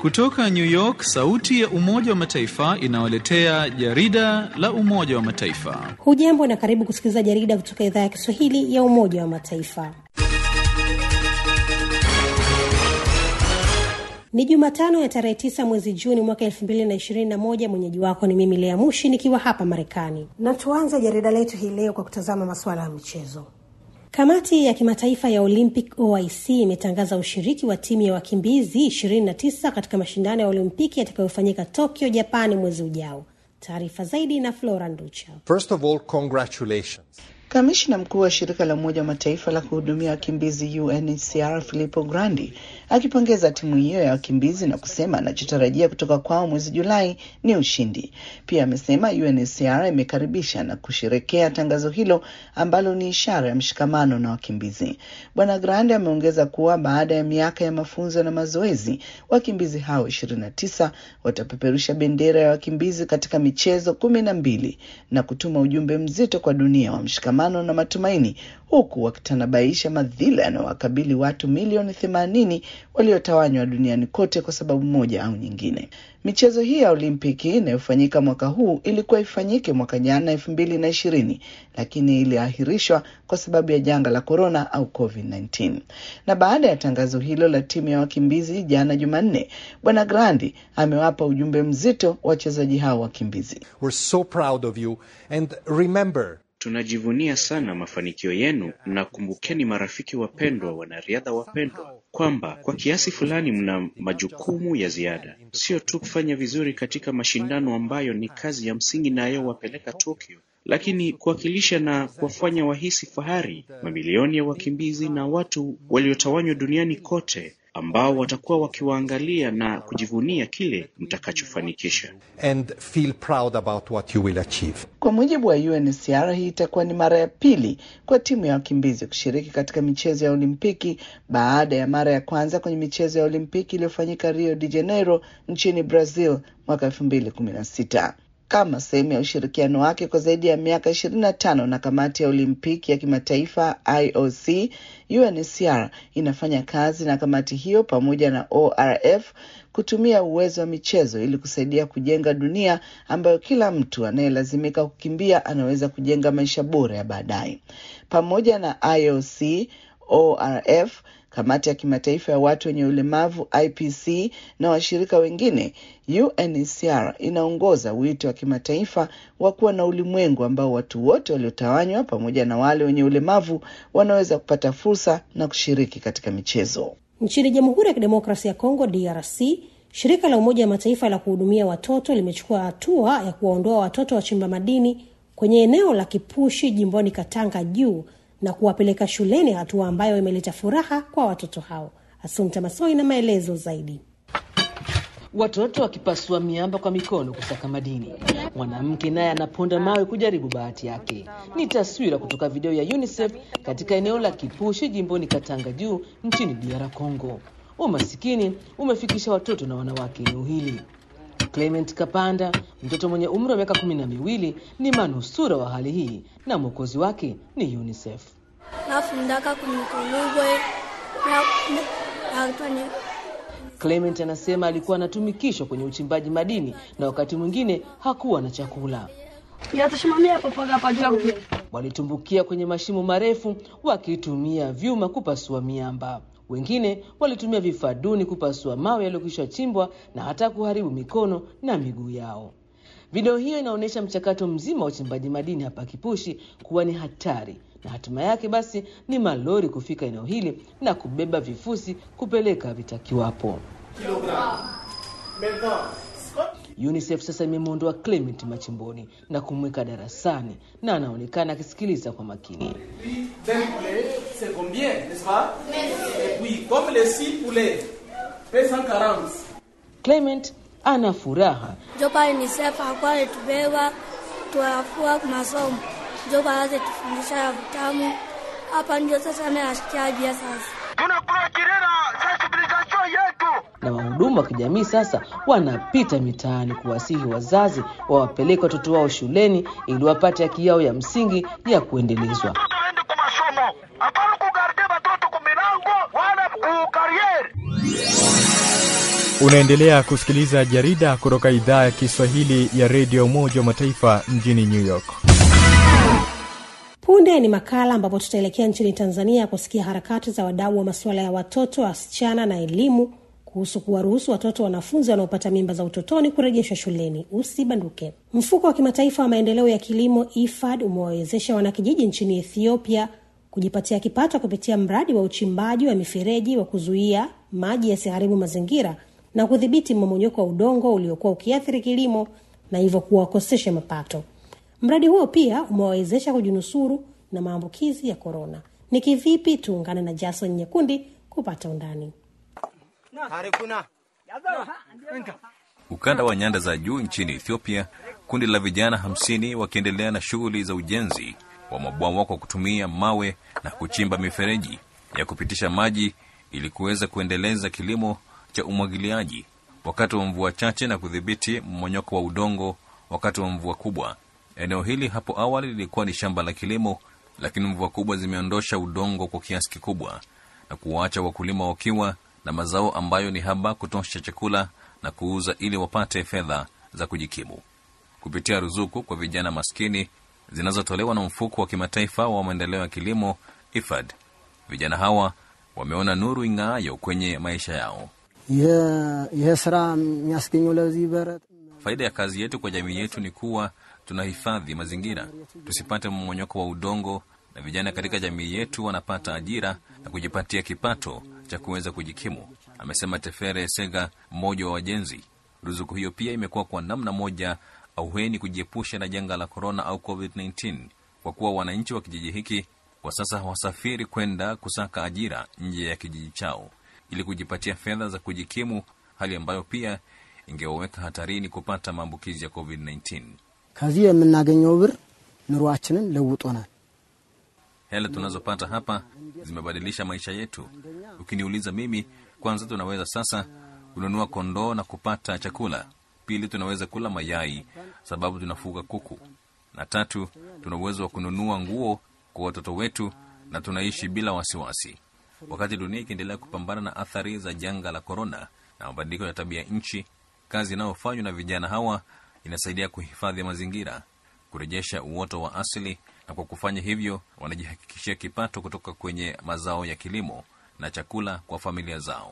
Kutoka New York, sauti ya Umoja wa Mataifa inawaletea jarida la Umoja wa Mataifa. Hujambo na karibu kusikiliza jarida kutoka idhaa ya Kiswahili ya Umoja wa Mataifa. Ni Jumatano ya tarehe tisa mwezi Juni mwaka elfu mbili na ishirini na moja. Mwenyeji wako ni mimi Lea Mushi nikiwa hapa Marekani, na tuanze jarida letu hii leo kwa kutazama masuala ya michezo. Kamati ya kimataifa ya Olympic OIC imetangaza ushiriki wa timu ya wakimbizi 29 katika mashindano ya Olimpiki yatakayofanyika Tokyo, Japani mwezi ujao. Taarifa zaidi na Flora Nducha. First of all, congratulations. Kamishna mkuu wa shirika la Umoja wa Mataifa la kuhudumia wakimbizi UNHCR Filippo Grandi akipongeza timu hiyo ya wakimbizi na kusema anachotarajia kutoka kwao mwezi Julai ni ushindi. Pia amesema UNHCR imekaribisha na kusherekea tangazo hilo ambalo ni ishara ya mshikamano na wakimbizi. Bwana Grandi ameongeza kuwa baada ya miaka ya mafunzo na mazoezi, wakimbizi hao ishirini na tisa watapeperusha bendera ya wakimbizi katika michezo kumi na mbili na kutuma ujumbe mzito kwa dunia wa mshikamano na matumaini huku wakitanabaisha madhila yanayowakabili watu milioni themanini waliotawanywa duniani kote kwa sababu moja au nyingine. Michezo hii ya Olimpiki inayofanyika mwaka huu ilikuwa ifanyike mwaka jana elfu mbili na ishirini lakini iliahirishwa kwa sababu ya janga la korona au COVID-19. Na baada ya tangazo hilo la timu ya wakimbizi jana Jumanne, Bwana Grandi amewapa ujumbe mzito wachezaji hao wakimbizi. We're so proud of you and remember Tunajivunia sana mafanikio yenu na kumbukeni, marafiki wapendwa, wanariadha wapendwa, kwamba kwa kiasi fulani mna majukumu ya ziada, sio tu kufanya vizuri katika mashindano ambayo ni kazi ya msingi nayowapeleka Tokyo, lakini kuwakilisha na kuwafanya wahisi fahari mamilioni ya wakimbizi na watu waliotawanywa duniani kote ambao watakuwa wakiwaangalia na kujivunia kile mtakachofanikisha. and feel proud about what you will achieve. Kwa mujibu wa UNHCR, hii itakuwa ni mara ya pili kwa timu ya wakimbizi kushiriki katika michezo ya Olimpiki baada ya mara ya kwanza kwenye michezo ya Olimpiki iliyofanyika Rio de Janeiro nchini Brazil mwaka elfu mbili kumi na sita kama sehemu ya ushirikiano wake kwa zaidi ya miaka ishirini na tano na kamati ya Olimpiki ya kimataifa IOC. UNHCR inafanya kazi na kamati hiyo pamoja na ORF kutumia uwezo wa michezo ili kusaidia kujenga dunia ambayo kila mtu anayelazimika kukimbia anaweza kujenga maisha bora ya baadaye. Pamoja na IOC, ORF kamati ya kimataifa ya watu wenye ulemavu IPC na washirika wengine, UNHCR inaongoza wito wa kimataifa wa kuwa na ulimwengu ambao watu wote waliotawanywa pamoja na wale wenye ulemavu wanaweza kupata fursa na kushiriki katika michezo. Nchini Jamhuri ya Kidemokrasia ya Kongo DRC, shirika la Umoja wa Mataifa la kuhudumia watoto limechukua hatua ya kuwaondoa watoto wachimba madini kwenye eneo la Kipushi jimboni Katanga juu na kuwapeleka shuleni, hatua ambayo imeleta furaha kwa watoto hao. Asumta Masoi na maelezo zaidi. Watoto wakipasua miamba kwa mikono kusaka madini, mwanamke naye anaponda mawe kujaribu bahati yake. Ni taswira kutoka video ya UNICEF katika eneo la Kipushi jimboni Katanga juu nchini DR Congo. Umasikini umefikisha watoto na wanawake eneo hili. Clement Kapanda, mtoto mwenye umri wa miaka kumi na miwili, ni manusura wa hali hii na mwokozi wake ni UNICEF. nafundaka kunikolugwe na Clement anasema alikuwa anatumikishwa kwenye uchimbaji madini na wakati mwingine hakuwa na chakula. yatasimamia papaga pajua kupi Walitumbukia kwenye mashimo marefu wakitumia vyuma kupasua miamba. Wengine walitumia vifaa duni kupasua mawe yaliyokwisha chimbwa na hata kuharibu mikono na miguu yao. Video hiyo inaonyesha mchakato mzima wa uchimbaji madini hapa Kipushi kuwa ni hatari, na hatima yake basi ni malori kufika eneo hili na kubeba vifusi kupeleka vitakiwapo. UNICEF sasa imemwondoa Clement machimboni na kumweka darasani na anaonekana akisikiliza kwa makini. c'est combien, n'est-ce pas Et puis, comme les 6 poulets, paye 140. Clement ana furaha joka UNICEF akuwa alitubeba tuafua masomo joka aze tufundisha ya vitamu hapa ndio sasa nayasikia bia sasa na wahudumu wa kijamii sasa wanapita mitaani kuwasihi wazazi wawapeleke watoto wao shuleni ili wapate haki yao ya msingi ya kuendelezwa. Unaendelea kusikiliza jarida kutoka idhaa ya Kiswahili ya redio Umoja wa Mataifa mjini New York. Punde ni makala ambapo tutaelekea nchini Tanzania kusikia harakati za wadau wa masuala ya watoto, wasichana na elimu kuhusu kuwaruhusu watoto wanafunzi wanaopata mimba za utotoni kurejeshwa shuleni. Usibanduke. Mfuko wa kimataifa wa maendeleo ya kilimo IFAD umewawezesha wanakijiji nchini Ethiopia kujipatia kipato kupitia mradi wa uchimbaji wa mifereji wa kuzuia maji yasiharibu mazingira na kudhibiti mmomonyoko wa udongo uliokuwa ukiathiri kilimo na hivyo kuwakosesha mapato. Mradi huo pia umewawezesha kujinusuru na maambukizi ya korona. Ni kivipi? Tuungane na Jason Nyekundi kupata undani. Ukanda wa nyanda za juu nchini Ethiopia, kundi la vijana hamsini wakiendelea na shughuli za ujenzi wa mabwawa kwa kutumia mawe na kuchimba mifereji ya kupitisha maji ili kuweza kuendeleza kilimo cha umwagiliaji wakati wa mvua chache na kudhibiti mmonyoko wa udongo wakati wa mvua kubwa. Eneo hili hapo awali lilikuwa ni shamba la kilimo, lakini mvua kubwa zimeondosha udongo kwa kiasi kikubwa na kuwaacha wakulima wakiwa na mazao ambayo ni haba kutosha chakula na kuuza ili wapate fedha za kujikimu kupitia ruzuku kwa vijana maskini zinazotolewa na mfuko wa kimataifa wa maendeleo ya kilimo IFAD. Vijana hawa wameona nuru ing'aayo kwenye maisha yao. ይህ ስራ የሚያስገኘው ለዚህ በረት Faida ya kazi yetu kwa jamii yetu ni kuwa tunahifadhi mazingira, tusipate mmonyoko wa udongo, na vijana katika jamii yetu wanapata ajira na kujipatia kipato cha kuweza kujikimu, amesema Tefere Sega, mmoja wa wajenzi. Ruzuku hiyo pia imekuwa kwa namna moja auheni kujiepusha na janga la korona au COVID-19 kwa kuwa wananchi wa kijiji hiki kwa sasa hawasafiri kwenda kusaka ajira nje ya kijiji chao ili kujipatia fedha za kujikimu, hali ambayo pia ingewaweka hatarini kupata maambukizi ya COVID-19. ከዚህ የምናገኘው ብር ኑሯችንን ለውጦናል። Hela tunazopata hapa zimebadilisha maisha yetu. Ukiniuliza mimi, kwanza tunaweza sasa kununua kondoo na kupata chakula. Pili, tunaweza kula mayai sababu tunafuga kuku, na tatu, tuna uwezo wa kununua nguo kwa watoto wetu na tunaishi bila wasiwasi. Wakati dunia ikiendelea kupambana na athari za janga la korona na mabadiliko ya tabia nchi, kazi inayofanywa na vijana hawa inasaidia kuhifadhi mazingira, kurejesha uoto wa asili, na kwa kufanya hivyo wanajihakikishia kipato kutoka kwenye mazao ya kilimo na chakula kwa familia zao.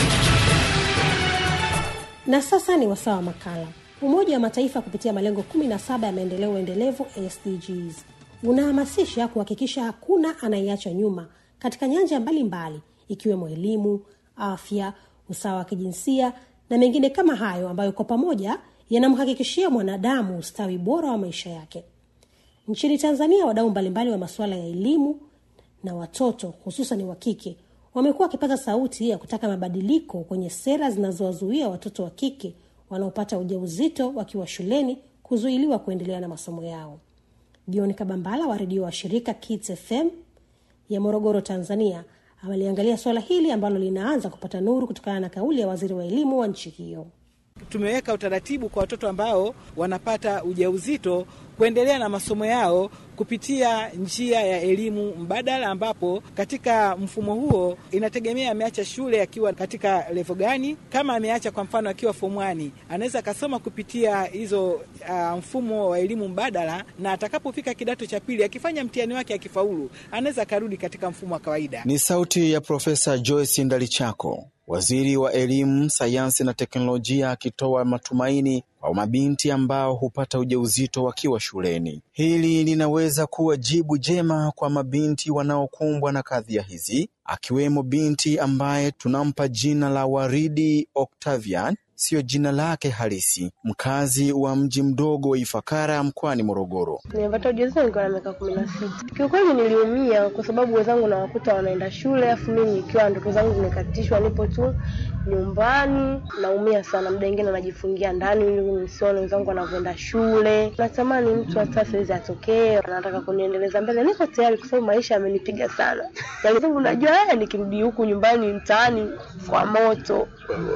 Na sasa ni wasaa wa makala. Umoja wa Mataifa kupitia malengo 17 ya maendeleo endelevu SDGs unahamasisha kuhakikisha hakuna anayeachwa nyuma katika nyanja mbalimbali ikiwemo elimu, afya, usawa wa kijinsia na mengine kama hayo ambayo kwa pamoja yanamhakikishia mwanadamu ustawi bora wa maisha yake. Nchini Tanzania, wadau mbalimbali wa masuala ya elimu na watoto hususan wa kike wamekuwa wakipata sauti ya kutaka mabadiliko kwenye sera zinazowazuia watoto wa kike wanaopata ujauzito wakiwa shuleni kuzuiliwa kuendelea na masomo yao. John Kabambala wa redio wa shirika Kids FM ya Morogoro, Tanzania, ameliangalia suala hili ambalo linaanza kupata nuru kutokana na kauli ya waziri wa elimu wa nchi hiyo. Tumeweka utaratibu kwa watoto ambao wanapata ujauzito kuendelea na masomo yao kupitia njia ya elimu mbadala, ambapo katika mfumo huo inategemea ameacha shule akiwa katika levo gani. Kama ameacha kwa mfano akiwa form 1 anaweza akasoma kupitia hizo uh, mfumo wa elimu mbadala, na atakapofika kidato cha pili akifanya mtihani wake akifaulu, anaweza akarudi katika mfumo wa kawaida. Ni sauti ya Profesa Joyce Ndalichako, waziri wa elimu, sayansi na teknolojia, akitoa matumaini kwa mabinti ambao hupata ujauzito wakiwa shuleni. Hili linaweza kuwa jibu jema kwa mabinti wanaokumbwa na kadhia hizi, akiwemo binti ambaye tunampa jina la Waridi Octavian, siyo jina lake halisi, mkazi wa mji mdogo wa Ifakara mkoani Morogoro. Nimepata ujauzito nikiwa na miaka kumi na sita. Kiukweli niliumia kwa sababu wenzangu nawakuta wanaenda shule, afu mimi nikiwa ndoto zangu zimekatishwa, nipo tu nyumbani. Naumia sana, muda mwingine najifungia ndani ili nisione wenzangu wanavyoenda shule. Natamani mtu hata saizi atokee, anataka kuniendeleza mbele. Niko tayari kwa sababu maisha yamenipiga sana. Yaani najua haya, nikirudi huku nyumbani mtaani kwa moto,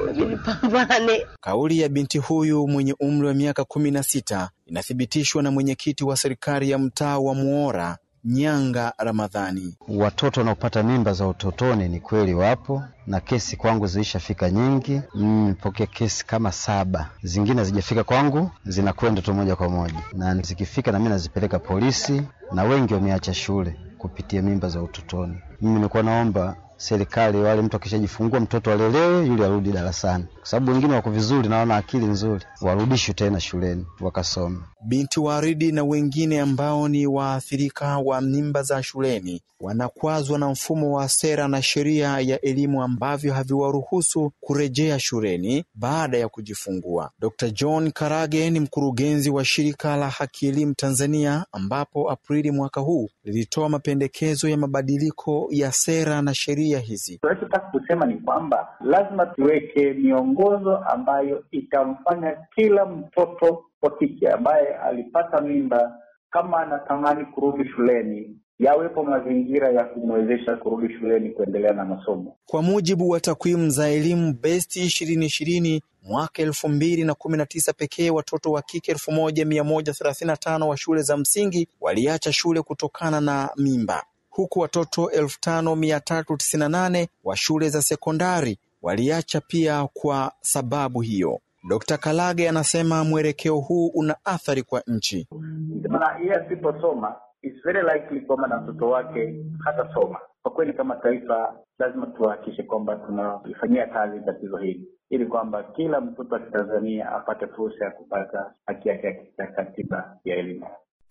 nipambane. Kauli ya binti huyu mwenye umri wa miaka kumi na sita inathibitishwa na mwenyekiti wa serikali ya mtaa wa Muora Nyanga Ramadhani. Watoto wanaopata mimba za utotoni ni kweli wapo, na kesi kwangu zilishafika nyingi. Nimepokea mm, kesi kama saba, zingine hazijafika kwangu, zinakwenda tu moja kwa moja, na zikifika na mimi nazipeleka polisi, na wengi wameacha shule kupitia mimba za utotoni. Mimi nilikuwa naomba serikali wale, mtu akishajifungua mtoto alelewe, yule arudi darasani, kwa sababu wengine wako vizuri na wana akili nzuri, warudishwe tena shuleni wakasome. Binti Waridi na wengine ambao ni waathirika wa mimba za shuleni wanakwazwa na mfumo wa sera na sheria ya elimu ambavyo haviwaruhusu kurejea shuleni baada ya kujifungua. Dr. John Karage ni mkurugenzi wa shirika la Haki Elimu Tanzania, ambapo Aprili mwaka huu lilitoa mapendekezo ya mabadiliko ya sera na sheria hizi. Tunachotaka kusema ni kwamba lazima tuweke miongozo ambayo itamfanya kila mtoto wa kike ambaye alipata mimba, kama anatamani kurudi shuleni, yawepo mazingira ya kumwezesha kurudi shuleni kuendelea na masomo. Kwa mujibu wa takwimu za elimu besti ishirini ishirini mwaka elfu mbili na kumi na tisa pekee watoto wa kike elfu moja mia moja thelathini na tano wa shule za msingi waliacha shule kutokana na mimba huku watoto elfu tano mia tatu tisini na nane wa shule za sekondari waliacha pia kwa sababu hiyo. Dkt. Kalage anasema mwelekeo huu una athari kwa nchi. Maana yeye asiposoma it's very likely kwamba na mtoto wake hatasoma. Kwa kweli, kama taifa lazima tuhakikishe kwamba tunalifanyia kazi tatizo hili ili kwamba kila mtoto wa Kitanzania apate fursa ya kupata haki yake ya katiba ya elimu.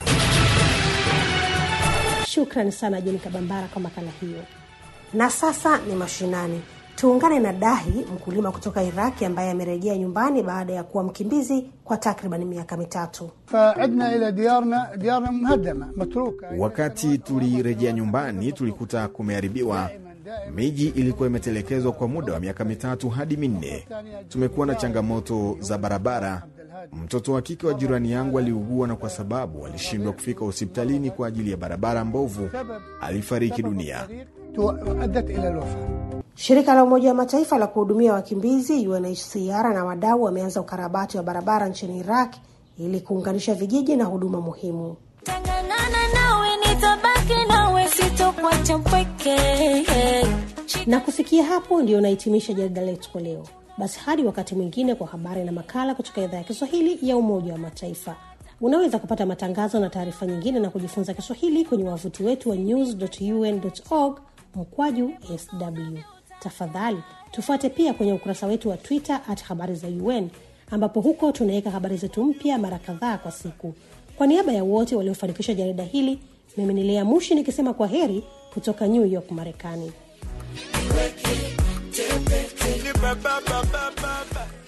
Shukrani sana Jeni Kabambara kwa makala hiyo. Na sasa ni mashinani. Tuungane na Dahi, mkulima kutoka Iraki ambaye amerejea nyumbani baada ya kuwa mkimbizi kwa takriban miaka mitatu. Wakati tulirejea nyumbani, tulikuta kumeharibiwa. Miji ilikuwa imetelekezwa kwa muda wa miaka mitatu hadi minne. Tumekuwa na changamoto za barabara. Mtoto wa kike wa jirani yangu aliugua, na kwa sababu alishindwa kufika hospitalini kwa ajili ya barabara mbovu, alifariki dunia. Shirika la Umoja wa Mataifa la kuhudumia wakimbizi UNHCR na wadau wameanza ukarabati wa barabara nchini Iraq ili kuunganisha vijiji na huduma muhimu. Na kufikia hapo ndio unahitimisha jarida letu kwa leo. Basi hadi wakati mwingine kwa habari na makala kutoka idhaa ya Kiswahili ya Umoja wa Mataifa. Unaweza kupata matangazo na taarifa nyingine na kujifunza Kiswahili kwenye wavuti wetu wa news.un.org mkwaju sw. Tafadhali tufuate pia kwenye ukurasa wetu wa Twitter at habari za UN, ambapo huko tunaweka habari zetu mpya mara kadhaa kwa siku. Kwa niaba ya wote waliofanikisha jarida hili, mimi ni Lea Mushi nikisema kwa heri kutoka New York, Marekani. Ba, ba, ba, ba, ba, ba.